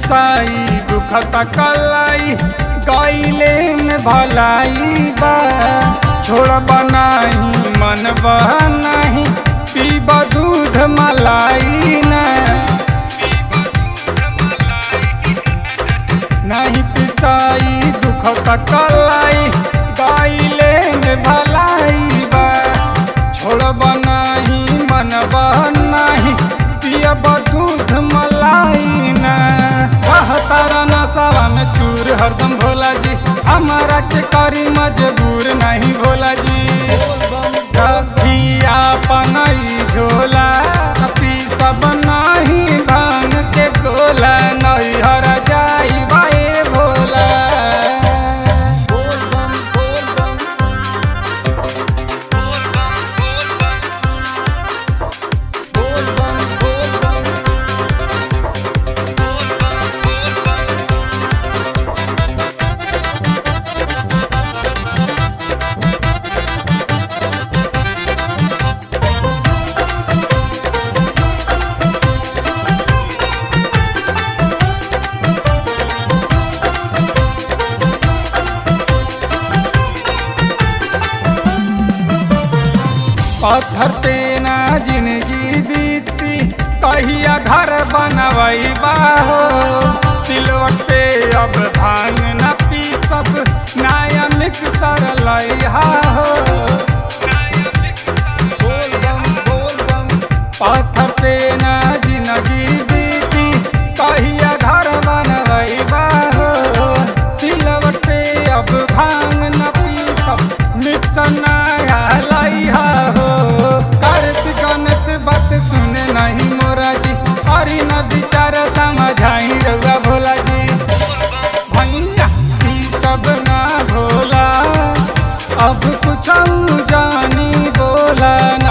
पिसाई दुखता कलाई गईले में भलाई बा छोड़ बनाई मन बहनाही पीब दूध मलाई ना नहीं पिसाई दुखता कलाई गईले में भलाई बा छोड़ बनाही मन बहनाही पियब दूध मलाई ना तारा नशा में चूर हरदम भोला जी हमारा के करी मजबूर नहीं भोला जी रखिया पनई झोला पी सब नहीं भांग के गोला नहीं हर जाई बाए भोला बोल बम बोल बम बोल बम बोल बम बोल बम बोल बम बोल बम बोल बम पत्थर पे ना जिंदगी बीती कहिया घर बनवई हो सिलवट पे अब भांग न पी सब नया मिक्सर लइहा हो बोल बम बोल बम पत्थर पे ना जिंदगी बीती कहिया घर बनवई हो सिलवट पे अब भांग न पी सब मिक्सर नया लइहा हो कार्तिक गणेश बात सुने नहीं मोरा जी अरे न विचार समझाई रउआ भोला जी भैया ई सब ना भोला अब कुछ जानी बोला